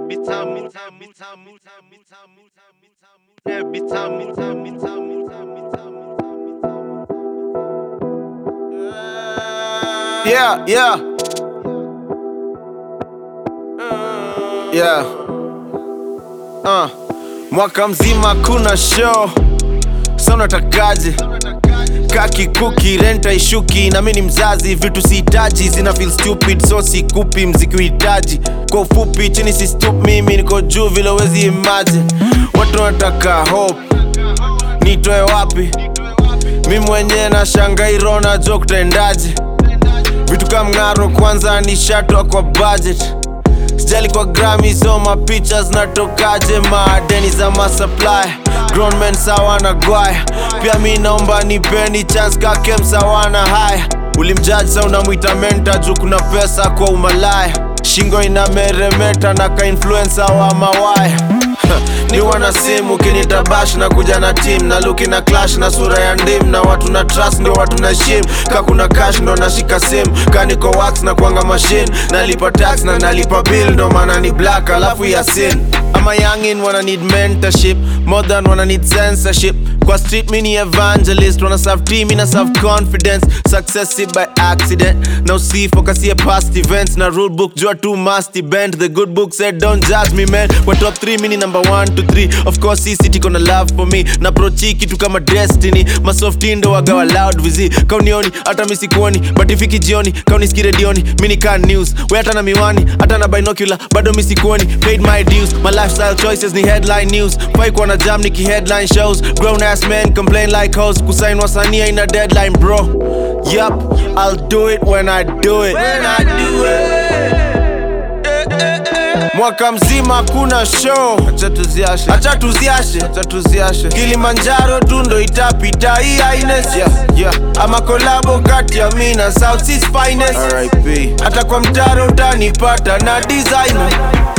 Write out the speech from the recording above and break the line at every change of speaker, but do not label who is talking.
Every time, me time, me time, me time, me time, me time, me time, me time. Every time, me time, me time, me time, me time, me time, me time.
Yeah, yeah. Yeah. Uh. Mwaka mzima kuna show sa unatakaje kaki kuki renta ishuki na mi ni mzazi vitu sihitaji zina feel stupid so sikupi mziki uhitaji kwa ufupi chini si stup mimi niko juu vile wezi imagine watu wanataka hope nitoe wapi mi mwenyewe na shangairo najua kutaendaje vitu kama mng'aro kwanza ni shatwa kwa budget sijali kwa grami so mapicha zinatokaje maadeni za masupply grown men sawa na gwaya pia mi naomba nipeni chance kake msawana haya ulimjaji sa unamwita menta juu kuna pesa kwa umalaya shingo inameremeta na kainfluensa wa mawaya ni wana simu kinitabash na kuja na team na luki na clash na sura ya ndim na watu na trust ndio watu na shim ka kuna cash ndo nashika sim ka niko wax na kuanga machine nalipa tax na nalipa bill ndo maana ni black alafu ya sin ama youngin wana need mentorship more than wana need censorship kwa street mini evangelist wana serve team ina serve confidence success si by accident na usifokasie past events na rule book jua tu must bend the good book said don't judge me man kwa top 3 mini number 1 to 3 of course hii city kona love for me na prochi kitu kama destiny masofti ndo wagawa loud vizi kaunioni hata misikuoni but ifiki jioni kauniski redioni mini kan news we hata na miwani hata na binocular bado misikuoni paid my dues my lifestyle choices ni headline news fai kuwa na jam niki headline shows grown ass men complain like hoes kusain wasania ina deadline bro yup i'll do it when i do it when i do it mwaka mzima kuna show acha tuziashe acha tuziashe acha tuziashe kilimanjaro tu ndo itapita hii aines yeah, yeah. ama kolabo kati ya mi na south Seas finest hata kwa mtaro utanipata na designer